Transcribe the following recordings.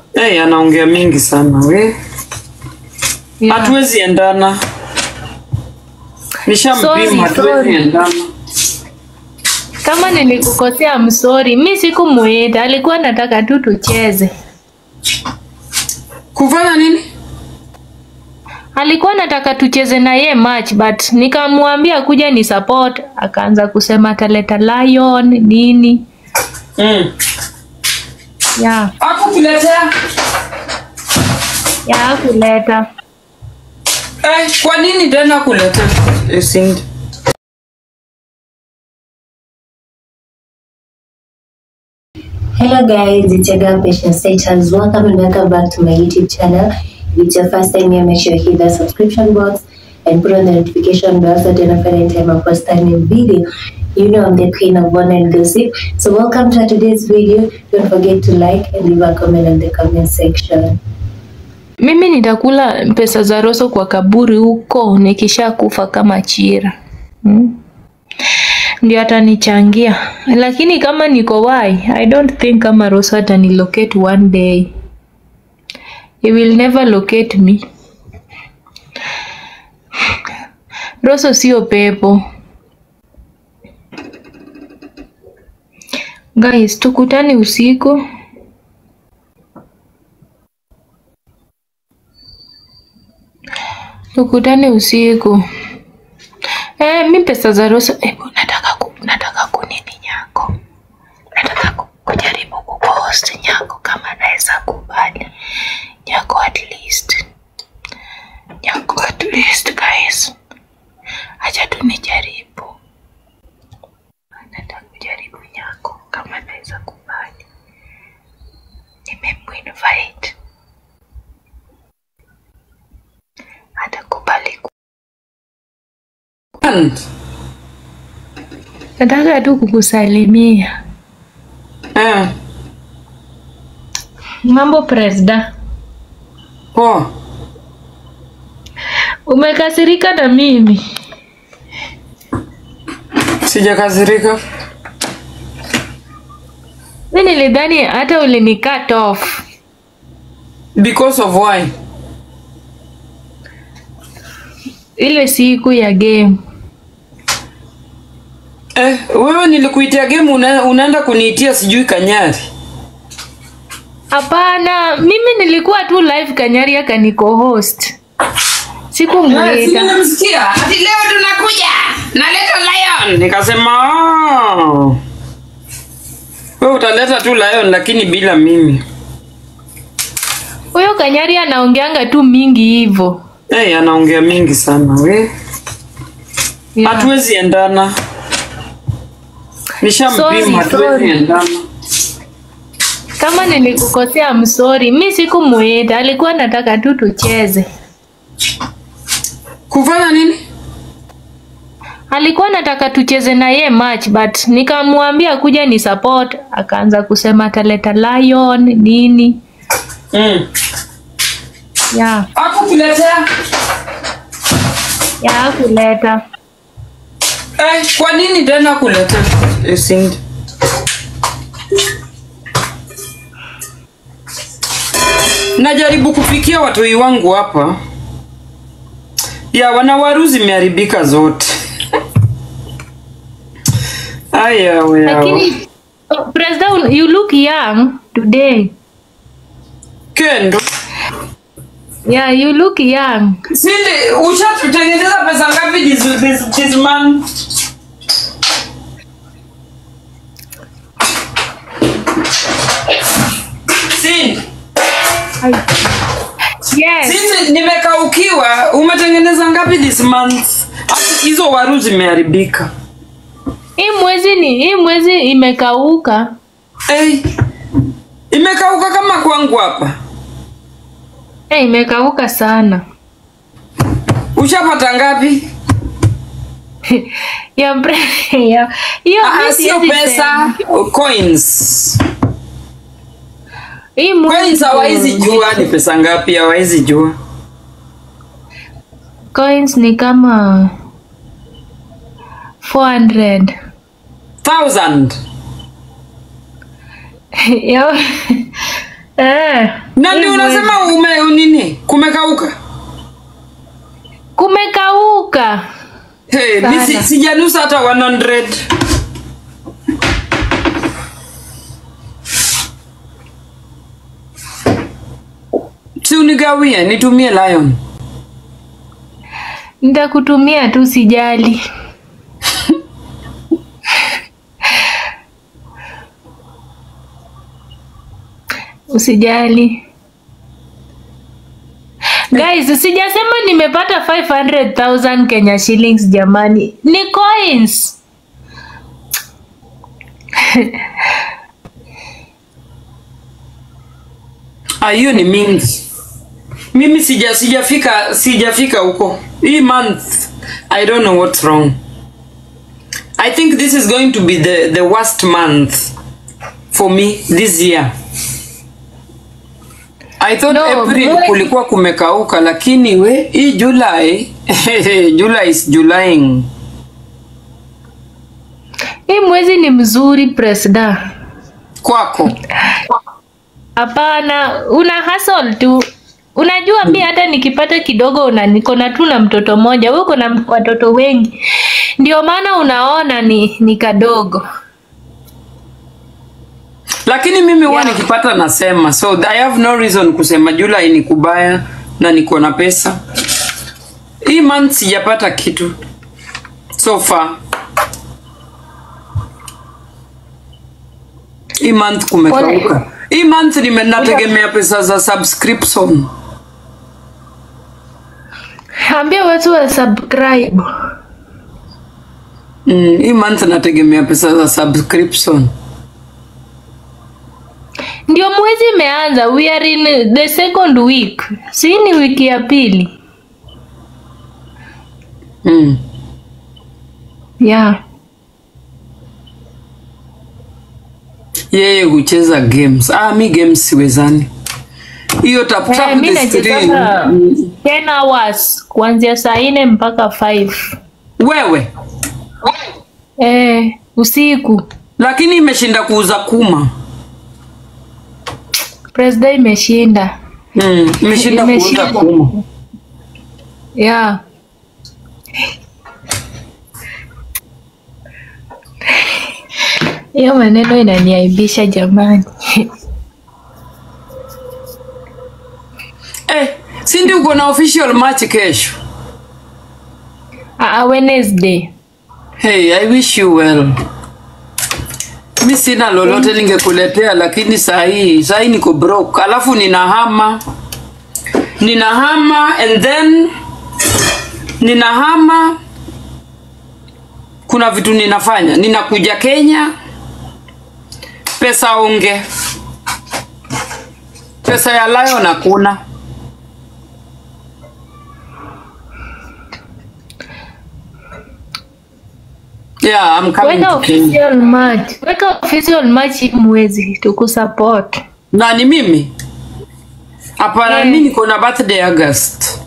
Hey, anaongea mingi sana we. Yeah. Hatuwezi endana. Sorry, Nishampima hatuwezi sorry. endana. Kama nilikukosea msori, mi sikumuita, alikuwa nataka tu tucheze. Kufanya nini? Alikuwa nataka tucheze na ye match but nikamwambia kuja ni support, akaanza kusema ataleta lion nini. Mm. Yeah, Akukuletea? yeah kuleta. Eh, kwa nini tena kuletea? Eh, Cindy. Hello guys, it's your girl Patience Saitans. Welcome and welcome back to my YouTube channel. If it's your first time here, make sure you hit the subscription box and put on the notification bell so that you don't anytime I post a new video. You know I'm the queen of one and gossip. So welcome to today's video. Don't forget to like and leave a comment in the comment section. Mimi nitakula pesa za Roso kwa kaburi huko nikisha kufa kama Chira. Hmm? Ndio atanichangia, lakini kama niko wai, I don't think kama Roso atanilocate one day. He will never locate me. Roso sio pepo. Guys, tukutane usiku. Tukutane usiku. Eh, mi pesa za Roso, eh, nataka ku, nataka kunini nyako. Nataka ku, kujaribu kupost nyako kama naweza kubali. Nyako at least. Nyako at least guys. Acha tu nijaribu. Nataka kujaribu nyako kama naweza kubali. Nimemuinvite. Atakubali ku- And, Nataka tu kukusalimia. eh, Mambo presda, poa. umekasirika na mimi? Sijakasirika. Mi nilidhani hata ulini cut off. Because of why? ile siku ya game. Eh, wewe nilikuitia game una, unaenda kuniitia sijui kanyari. Hapana, mimi nilikuwa tu live Kanyari akaniko host, sikumuita. Nimemsikia. Ati leo tunakuja. Naleta lion. Nikasema, "Oh." Wewe utaleta tu lion lakini bila mimi. Huyo Kanyari anaongeanga tu mingi hivyo. Eh, anaongea mingi sana we. Yeah. Hatuwezi endana. Sorry, Nishampima hatuwezi sorry. endana. Kama nilikukosea msori, mi sikumuita, alikuwa nataka tu tucheze. Kufanya nini? Alikuwa nataka tucheze na ye match but nikamwambia kuja ni support, akaanza kusema ataleta lion nini. Mm. Yeah, Akukuletea? yeah kuleta. Eh, kwa nini tena kuleta? Eh, Cindy. Najaribu kupikia watoi wangu hapa. Ya wanawaru zimeharibika zote. Aya we. Lakini oh, President, you look young today. Kendo. Yeah, you look young. Cindy, ushatutengeneza pesa ngapi this, this, this man? Cindy. Yes. Sisi nimekaukiwa, umetengeneza ngapi this month? Hata hizo waru zimeharibika. Hii mwezi ni hii mwezi imekauka. Hey, imekauka kama kwangu hapa. Eh, imekauka sana. Ushapata ngapi? ya bre- ya hiyo Ah, mi sio siwezi pesa, sema. coins. Hii Coins mwezi hawaizi jua ni pesa ngapi, hawaizi jua. coins ni kama 400. Thousand. ya Eh, Na hii ndio mwezi. unasema ume nini? Kumekauka. kumekauka. Hey, mi si, Sana. sijanusa hata 100. Si unigawie nitumie Lion. Nitakutumia tu, sijali. Usijali. Guys, sijasema nimepata 500,000 Kenya shillings jamani. Ni coins. Ah, hiyo ni mingi. Mimi sija sijafika sijafika huko. Hii month I don't know what's wrong. I think this is going to be the the worst month for me this year. I thought No, April mwe- kulikuwa kumekauka lakini we hii July July is Julying. Hii mwezi ni mzuri presda. Kwako. Hapana, una hustle tu. Unajua mi hata nikipata kidogo una niko na tu na mtoto mmoja, wewe uko na watoto wengi, ndio maana unaona ni ni kadogo. Lakini mimi huwa Yeah. nikipata nasema so I have no reason kusema July ni kubaya na niko na pesa. Hii month sijapata kitu so far. Hii month kumekauka. Hii month nime nategemea pesa za subscription. Ambia watu wa subscribe. Mm, hii month nategemea pesa za subscription. Ndio mwezi imeanza, we are in the second week, si ni wiki ya pili Mm. yeah. Yeye hucheza games. Ah, mi games siwezani. Hiyo tap Eh, tap mi the screen. nachezanga 10 hours kuanzia saa nne mpaka 5 Wewe eh, usiku. lakini imeshinda kuuza kuma. Presida imeshinda Mm, imeshinda kuuza Imeshinda. kuma. yeah. Hiyo maneno inaniaibisha jamani. Eh, si ndio uko na official match kesho? Ah, Wednesday. Hey, I wish you well. Mi sina lolote ningekuletea, lakini saa hii saa hii niko broke, alafu ninahama ninahama and then ninahama. Kuna vitu ninafanya, ninakuja Kenya, pesa onge, pesa ya Lion hakuna. Yeah, I'm coming Weka to Kenya. official match. Weka official match hii mwezi tukusupport. Nani mimi? Hapana, Eh. mimi niko na birthday August.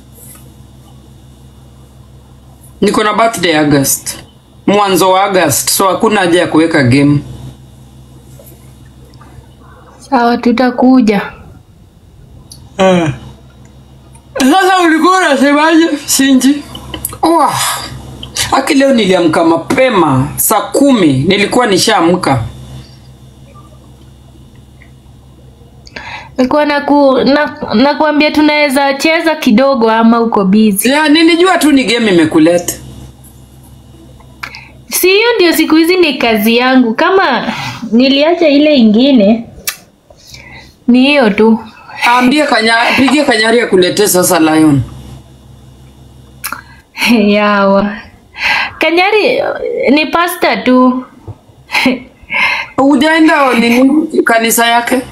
Niko na birthday August. Mwanzo wa August, so hakuna haja ya kuweka game. Sawa, tutakuja. Sasa ulikuwa unasemaje, Sinji? Wah. Aki leo niliamka mapema saa kumi nilikuwa nishaamka. Nilikuwa naku, na, nakuambia tunaweza cheza kidogo ama uko busy. Ya, nilijua tu ni game imekuleta. Si hiyo ndio siku hizi ni kazi yangu. Kama niliacha ile ingine ni hiyo tu. Ambie kanya, pigie kanyari akuletee sasa Lion. Yawa. Kanyari ni pasta tu. Hujaenda nini kanisa yake?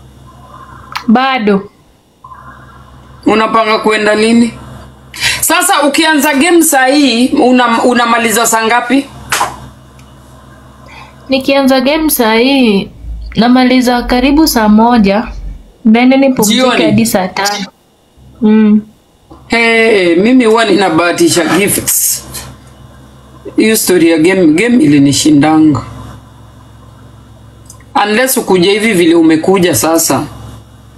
Bado. Unapanga kuenda lini? Sasa ukianza game saa hii una, unamaliza saa ngapi? Nikianza game saa hii namaliza karibu saa moja. Then nipumzike Jioni. hadi saa tano. Mm. Hey, mimi huwa ninabahatisha gifts. Hiyo story ya game game ilinishindanga. Unless ukuja hivi vile umekuja sasa.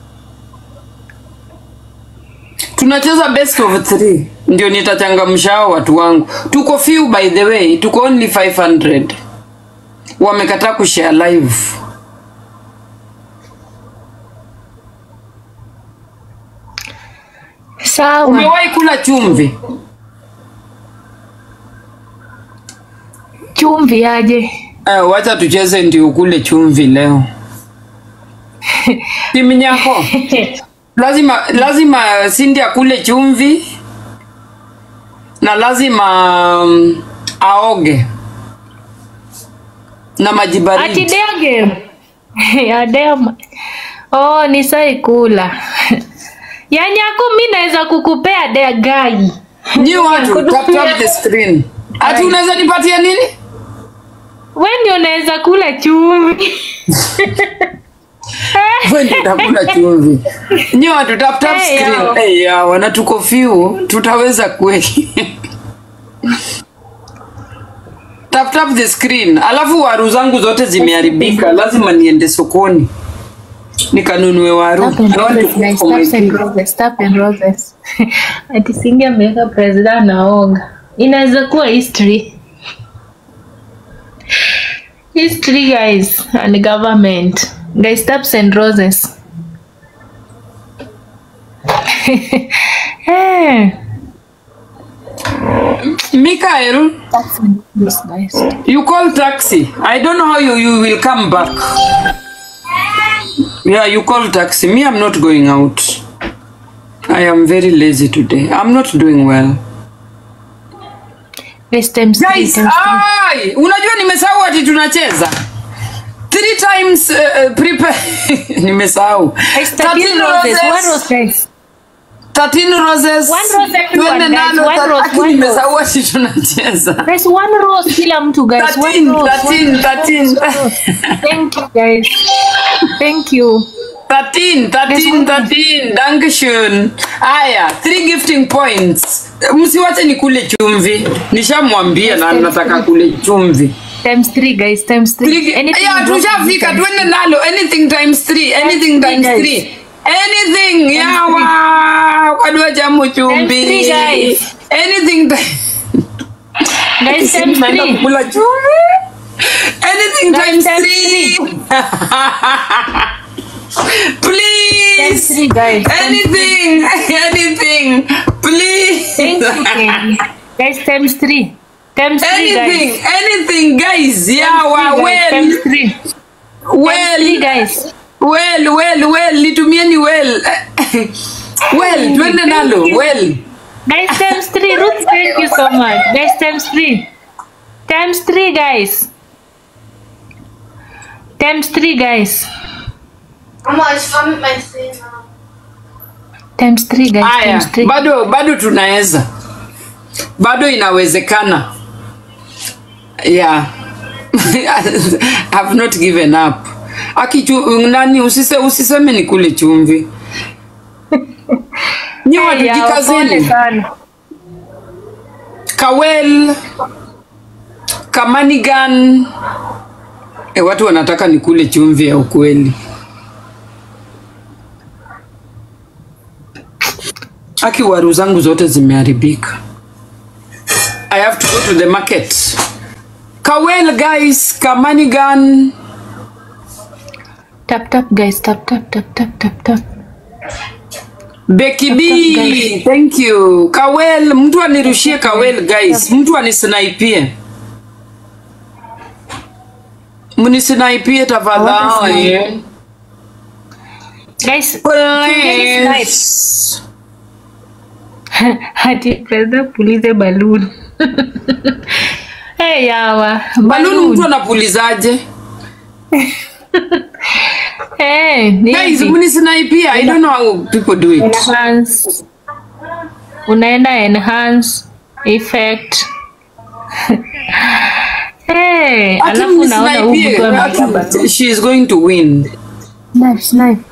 tunacheza best of three ndio nitachangamsha hao watu wangu tuko few by the way tuko only 500 wamekataa kushare live Sawa. umewahi kula chumvi Chumvi aje. eh, wacha tucheze ndio ukule chumvi leo timu nyako lazima lazima sindi akule chumvi na lazima um, aoge na maji Ati baridi dege. ya dem. Oh, ni saikula. ya nyako mi naweza kukupea degai. nyi watu tap tap the screen ati unaweza nipatia nini We ndio unaweza kula chumvi. Wewe ndio utakula chumvi nyi watu tap tap Hey, screen yao. hey, yawa na tuko few tutaweza kweli tap tap the screen alafu waru zangu zote zimeharibika lazima niende sokoni nikanunue waru Stop and I want to roses, cook guys. for my Stop and kids. roses. Stop and roses. Ati Cindy ameweka president anaoga. Inaweza kuwa history. History guys and government. Guys, steps and roses. Eh, Mikael steps and roses, guys. you call taxi i don't know how you, you will come back yeah you call taxi me i'm not going out i am very lazy today i'm not doing well Guys, times three, guys times three. ai unajua nimesahau ati tunacheza three times uh, uh, prepare nimesahau Guys, 13 roses. One rose, guys. 13 roses One rose everyone, Twende guys. nalo, One ta- rose, aki one nimesahau ati tunacheza Guys, one rose kila mtu guys. One 13 rose. 13 13 Thank you guys. Thank you. 13, 13, 13. Dankeschön. Aya, three gifting points. Msiwache nikule chumvi. Nishamwambia na nataka kule chumvi. Times three guys. Times three. Three, Anything yeah, you want to tushafika do, twende nalo. Anything times three. Anything three, times guys. three. Anything. Yawa. Kwadua jamu chumvi. three, guys. Anything ti- Guys, times Naenda three. kukula chumvi. Anything Guys, times times three. Times Please. three guys. Times Anything, anything, please. Thank you, Kenny. Guys, times three. Times three, anything, guys. anything, guys. Yeah, Three, guys. Times well, three. Times three, well, guys. well, well, well. Litumieni well. well, twende nalo. Well. Guys, times three. Ruth, thank you so much. Guys, times three. Times three, guys. Times three, guys. Mama, ich fahre mit meinen Zähnen. Times three, guys. Aya, Times three. bado bado tunaweza. Bado inawezekana. Yeah. I've not given up. Akichu nani usise usiseme ni kule chumvi. Nyi watu Hey, ya, pole jikazeni. sana. Kawel, Kamanigan. E, watu wanataka nikule chumvi ya ukweli. Aki waru zangu zote zimeharibika. I have to go to the market. Kawel guys, Kamanigan. Tap tap guys, tap tap tap tap tap tap. Becky B, thank you. Kawel, mtu anirushie Kawel guys, mtu anisnaipie. Mnisnaipie tafadhali. Guys, tungeni snipe. Please. Hati president pulize balloon. hey yawa. Balloon mtu anapulizaje? Hey, ni Guys, hivi. mnisnaipie. I don't know how people do it. enhance. Unaenda enhance effect. hey, Ati alafu unaona huyu mnisnaipie. mtu ameweka Ati balloon. She is going to win. Snipe, snipe.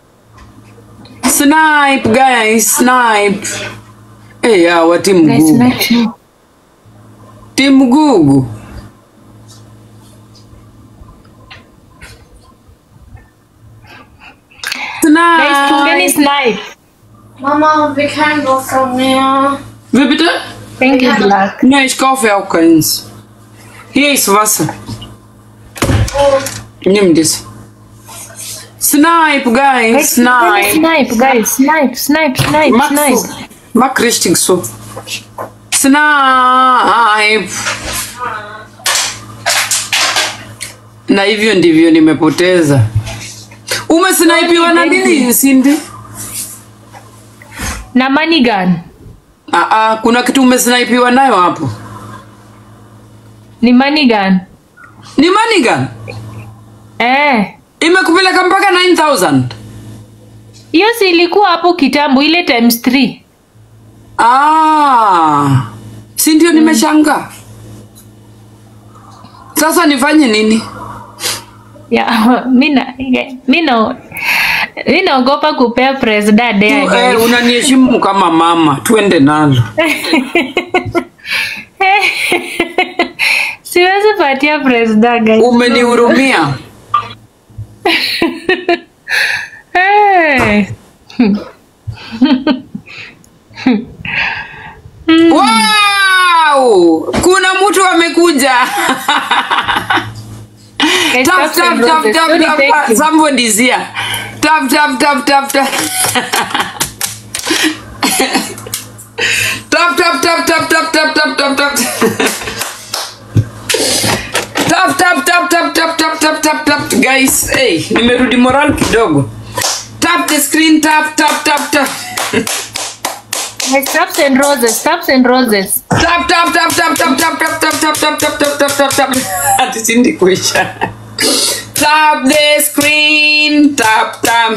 Snipe guys, snipe. Eh, yeah, wa timu Guys, gugu. snipe, snipe. Timu gugu. Guys, tungeni Snipe. snipe. Mama, we can go from here. Wie bitte? Thank you, Black. Ne, ich kaufe auch keins. Hier ist Wasser. Oh, Nimm das. Snipe, guys. Snipe. Snipe, guys. Snipe, snipe, snipe, Mach snipe. so. Mach richtig so. Snipe. Na hivyo ndivyo nimepoteza. Umesnipiwa na nini Cindy? Na money gun. Ah, ah, kuna kitu umesnipiwa nayo hapo. Ni money gun. Ni manigan? Eh. Imekupeleka mpaka 9000. Hiyo si ilikuwa hapo kitambo ile times 3. Ah. Si ndio nimeshangaa. Sasa nifanye nini? Ya, mina mina mi naogopa kupea president Tu, dea eh, guys. unaniheshimu kama mama, tuende nalo. Siwezi patia president guys. Umenihurumia. Hey. Wow! Kuna mtu amekuja. Guys, Tap taps and tap tap roses. tap Sorry, tap. thank tap. you. Somebody is here. Tap tap tap tap tap. Tap tap tap tap tap tap tap tap tap. Tap tap tap tap tap tap tap tap tap guys. Hey, nimerudi moral kidogo. Tap the screen tap tap tap tap. Guys, taps and roses, taps and roses. Tap tap tap tap tap tap tap tap tap tap tap tap tap tap tap. Ati sindi kuisha. Tap the screen. Tap tap.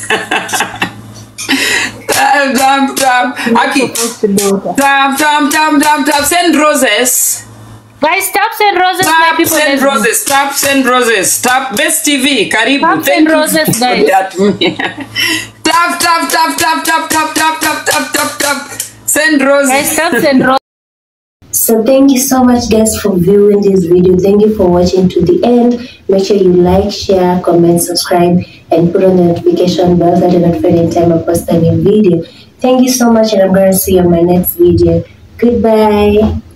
Tap tap tap. Aki. Tap tap tap tap tap. Send roses. Guys, taps and roses, my Tap people. send let's go. roses. Tap send roses. Tap best TV. Karibu. Tap Thank send you roses, for guys. that. Tap tap tap tap tap tap tap tap tap tap tap. Send Guys, roses. taps and roses. So thank you so much guys for viewing this video. Thank you for watching to the end. Make sure you like, share, comment, subscribe, and put on the notification bell so that you're notified anytime I post a new video. Thank you so much and I'm going to see you on my next video. Goodbye.